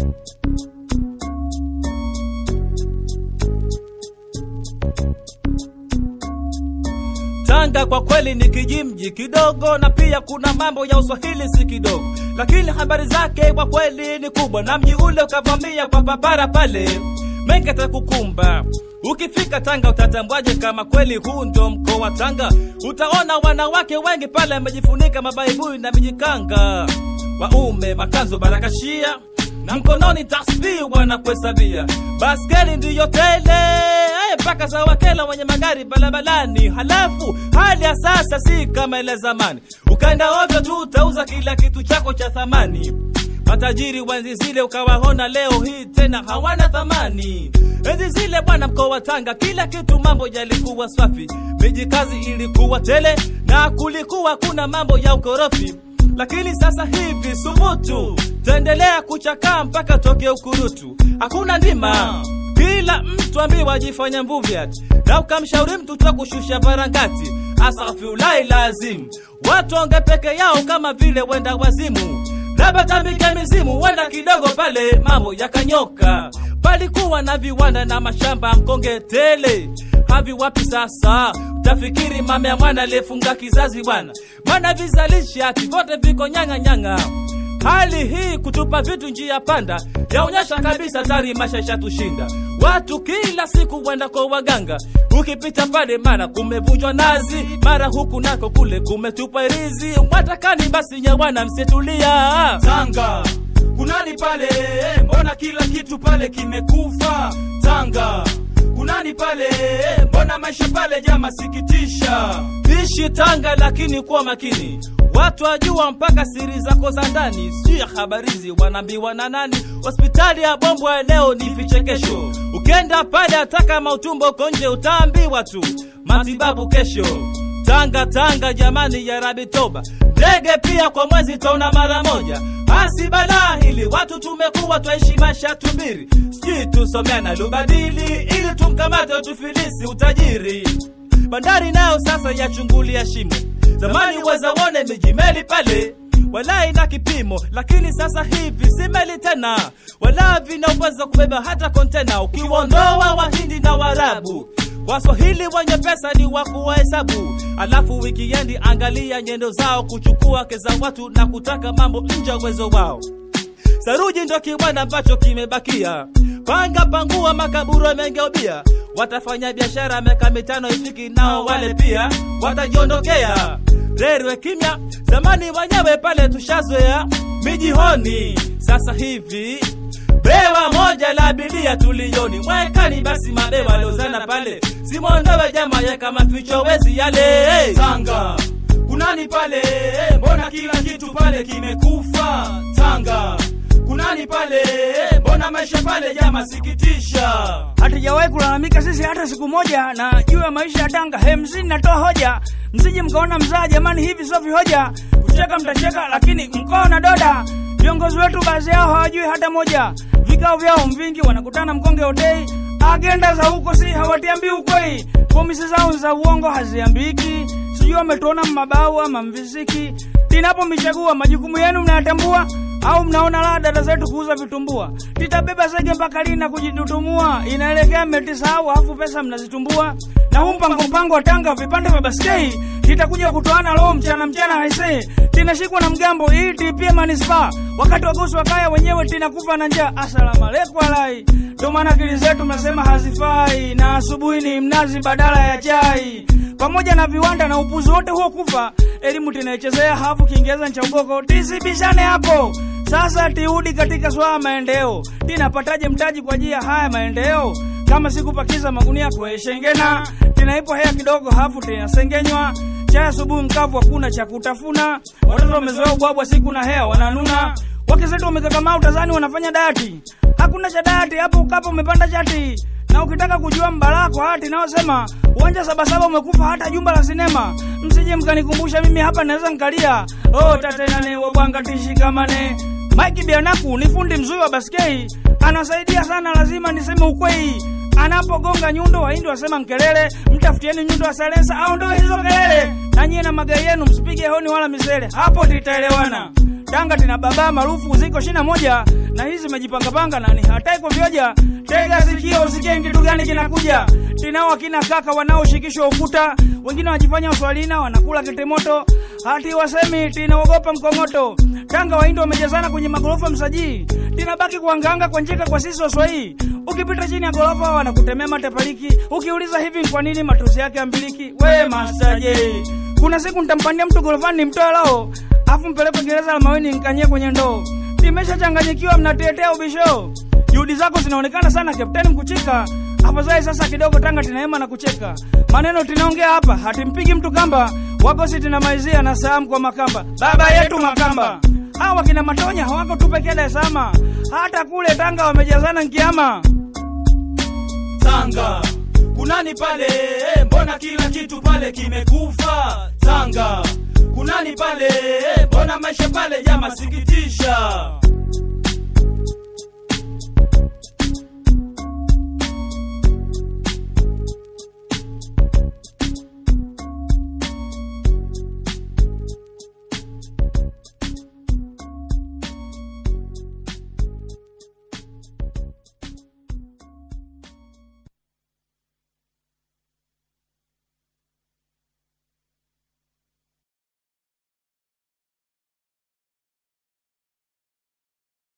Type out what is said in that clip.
Tanga kwa kweli ni kijimji kidogo, na pia kuna mambo ya uswahili si kidogo, lakini habari zake kwa kweli ni kubwa, na mji ule ukavamia kwa papara pale, mengi atakukumba. Ukifika Tanga utatambwaje kama kweli huu ndo mkoa wa Tanga? Utaona wanawake wengi pale wamejifunika mabaibui na mijikanga, waume makanzu barakashia na mkononi tasbihi wanakuhesabia, baskeli ndiyo tele eh, mpaka za wakela wenye magari barabarani. Halafu hali ya sasa si kama ile zamani, ukaenda ovyo tu utauza kila kitu chako cha thamani. Matajiri wa enzi zile ukawaona leo hii tena hawana thamani. Enzi zile bwana, mkoa wa Tanga kila kitu mambo yalikuwa safi, miji kazi ilikuwa tele na kulikuwa kuna mambo ya ukorofi lakini sasa hivi subutu taendelea kuchakaa mpaka toke ukurutu, hakuna ndima. Kila mtu ambiwa ajifanya mvuvi ati, na ukamshauri mtu ta kushusha varangati. Asafiulai lazim watu onge peke yao kama vile wenda wazimu, labda tambike mizimu, wenda kidogo pale mambo yakanyoka. Palikuwa na viwanda na mashamba mkonge tele havi wapi sasa? Utafikiri mama ya mwana aliyefunga kizazi bwana, maana vizalisha ati vyote viko nyanga nyanga. Hali hii kutupa vitu njia panda yaonyesha kabisa tari maisha ishatushinda. Watu kila siku wenda kwa waganga, ukipita pale mara kumevunjwa nazi, mara huku nako kule kumetupwa irizi. Mwatakani basi nyewana, msitulia Tanga kunani pale? Mbona kila kitu pale kimekufa? Tanga kunani pale? Mbona maisha pale jama sikitisha? Ishi Tanga lakini kuwa makini, watu wajua mpaka siri zako za ndani, sio ya habarizi wanaambiwa na nani. Hospitali ya Bombwe leo ni vichekesho, ukenda pale hata kama utumbo uko nje utaambiwa tu matibabu kesho. Tanga Tanga jamani, ya Rabi toba, ndege pia kwa mwezi taona mara moja. Hasi balaa hili, watu tumekuwa twaishi maisha tubiri, sijui tusomeana lubadili ili tumkamate tufilisi utajiri bandari nayo sasa yachungulia shimo. Zamani weza wone miji meli pale wala ina kipimo, lakini sasa hivi si meli tena, wala vina uwezo kubeba hata kontena. Ukiwaondoa Wahindi na Waarabu, Waswahili wenye pesa ni wa kuwahesabu. Alafu wikiendi, angalia nyendo zao, kuchukua keza watu na kutaka mambo nje ya uwezo wao. Saruji ndo kiwanda ambacho kimebakia, panga pangua, makaburu yamegeubia. Watafanya biashara miaka mitano ifiki, nao wale pia watajiondokea. Rerwe kimya, zamani wenyewe pale tushazoea mijihoni. Sasa hivi bewa moja la abiria tulioni mwekani, basi mabewa liozana pale simwondowe jama yeka maficho wezi yale Tanga kunani pale? Mbona kila kitu pale kimekufa? Tanga kunani pale? Mbona maisha pale jama sikitisha? hatujawahi kulalamika sisi hata siku moja na juu ya maisha ya Tanga. He, msini natoa hoja, msije mkaona mzaa jamani, hivi sio vihoja. Kucheka mtacheka, lakini mkoa na doda. Viongozi wetu baadhi yao hawajui hata moja, vikao vyao mvingi, wanakutana mkonge hotei, agenda za huko si hawatiambii ukweli, pomisi zao za uongo haziambiki, sijui wametuona mmabau ama mvisiki. Tinapo michagua majukumu yenu mnayatambua au mnaona la dada zetu kuuza vitumbua, titabeba zege mpaka lini na kujitutumua? Inaelekea mmetisahau, afu pesa mnazitumbua. Na huu mpango mpango wa Tanga vipande vya baskei titakuja kutoana leo mchana mchana, haisee tinashikwa na mgambo hii tipia manispaa, wakati wagosi wa kaya wenyewe tinakufa na njaa. Asalamu alaikum alai, ndio maana akili zetu mnasema hazifai, na asubuhi ni mnazi badala ya chai pamoja na viwanda na upuzi wote huo kufa, elimu tinaichezea hafu Kiingereza cha ugoko, tisibishane hapo. Sasa tiudi katika swala maendeleo, tinapataje mtaji kwa ajili ya haya maendeleo? Kama sikupakiza magunia kueshengena, tinaipo hea kidogo hafu tinasengenywa chai asubuhi mkavu, hakuna cha kutafuna. Watoto wamezoea ubwabwa siku na hea wananuna, wake zetu wamekakamaa utazani wanafanya dati, hakuna cha dati hapo, ukapo umepanda chati na ukitaka kujua mbarako hati naosema uwanja sabasaba umekufa hata jumba la sinema. Msije mkanikumbusha mimi hapa naweza nkalia oh, tatenane wabwanga tishikamane. Mike Bianaku ni fundi mzuri wa baskei, anasaidia sana, lazima niseme ukweli. Anapogonga nyundo, wahindi wasema nkelele, mtafutieni nyundo wa salensa au ndio hizo kelele. Na nyie na magari yenu msipige honi wala misele, hapo titaelewana. Tanga tina baba maarufu ziko shina moja na hizi zimejipangapanga na ni hatai kuvyoja. Tega sikio usikie kitu gani kinakuja. Tinao akina kaka wanaoshikishwa ukuta, wengine wanajifanya uswalina wanakula kitimoto, hati wasemi tinaogopa mkongoto. Tanga waindo wamejazana kwenye magorofa msajii, tinabaki kuanganga kwa njeka kwa sisi waswahii. Ukipita chini ya gorofa wanakutemea matepaliki, ukiuliza hivi ni kwa nini matusi yake ambiliki. We Master J, kuna siku nitampandia mtu gorofani nimtoe lao, afu mpeleke gereza la Maweni nikanyie kwenye ndoo. Nimeshachanganyikiwa, mnatetea ubisho. Juhudi zako zinaonekana sana Kapteni Mkuchika. Afadhali sasa kidogo Tanga tinaema na kucheka. Maneno tunaongea hapa hatimpigi mtu kamba. Wagosi tinamaizia na saamu kwa Makamba. Baba yetu Makamba. Hawa kina Matonya hawako tu pekee Dar es Salaam. Hata kule Tanga wamejazana nkiama. Tanga kunani pale? Eh, Mbona kila kitu pale kimekufa? Tanga kunani pale? Eh, Mbona maisha pale jama sikitisha?